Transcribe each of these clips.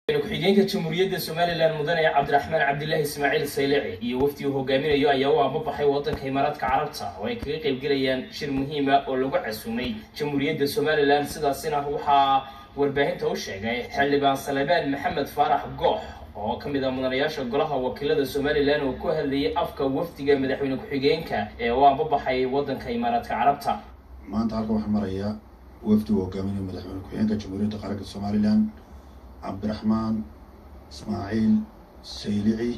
ku-xigeenka jamhuuriyadda somalilan mudane cabdiraxmaan cabdilaahi ismaaciil saylici iyo wafdi uu hogaaminayo ayaa u ambabaxay waddanka imaaraadka carabta oo ay kaga qaybgelayaan shir muhiima oo lagu casuumay jamhuuriyadda somalilan sidaasina waxaa warbaahinta u sheegay xildhibaan salebaan maxamed faarax goox oo ka mid ah mudanayaasha golaha wakiilada somalilan oo ku hadlayay afka wafdiga madaxweyne ku-xigeenka ee u ambabaxay waddanka imaaraadka carabta maanta halkan waxaa maraya wafdi uu hogaaminayo madaxweyne ku-xigeenka jamhuuriyadda qaranka somalilan cabdiraxmaan ismaaciil saylici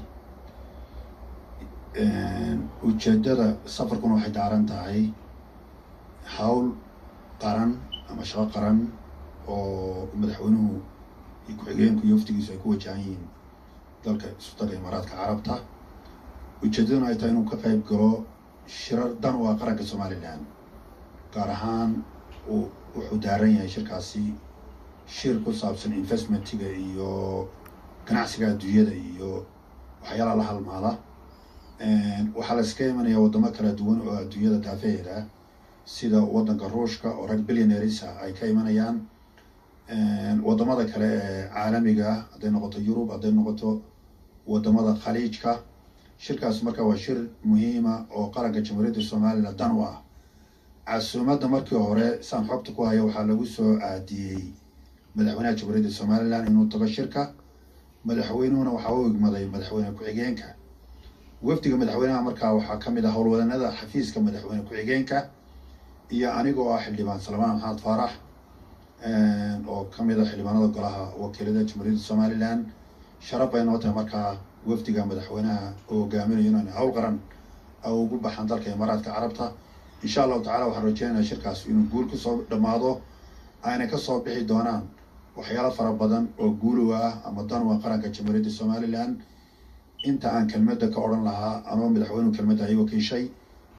ujeedada safarkuna waxay daaran tahay hawl qaran ama shaqo qaran oo madaxweynuhu iyo ku-xigeenku iyo wafdigiisu ay ku wajahan yihiin dalka isutaga imaaraadka carabta ujeedaduna ay tahay inuu ka qayb galo shirar dan u ah qaranka somalilan gaar ahaan uu wuxuu daaran yahay shirkaasi shir ku saabsan investmentiga iyo ganacsiga adduunyada iyo waxyaalaha la halmaada waxaa la iska imanaya waddamo kala duwan oo adduunyada daafeheeda sida waddanka ruushka oo rag billionaires ah ay ka imanayaan waddamada kale ee caalamiga ah hadday noqoto yurub hadday noqoto waddamada khaliijka shirkaas marka waa shir muhiima oo qaranka jamhuuriyadda somalilan dan u ah casuumadda markii hore saan xogta ku haya waxaa lagu soo aadiyey madaxweynaha jamhuuriyadda somalilan inuu tago shirka madaxweynuhuna waxaa u igmaday madaxweyne ku-xigeenka wafdiga madaxweynaha markaa waxaa ka mid ah howlwadanada xafiiska madaxweyne ku-xigeenka iyo anigoo ah xildhibaan salmaan maxamed faarax oo ka mid ah xildhibaanada golaha wakiilada jamhuuriyadda somalilan sharaf bay noo tahay markaa wafdiga madaxweynaha oo hogaaminayo inaan hawl qaran ugu baxaan dalka imaaraadka carabta insha allahu tacala waxaan rajeynayaa shirkaas inuu guul kusoo dhammaado ayna kasoo bixi doonaan waxyaalo fara badan oo guulow ah ama danwa qaranka jamhuuriyadda somalilan inta aan kelmadda ka odhan lahaa anoo madaxweynuhu kelmadda ay wakiishay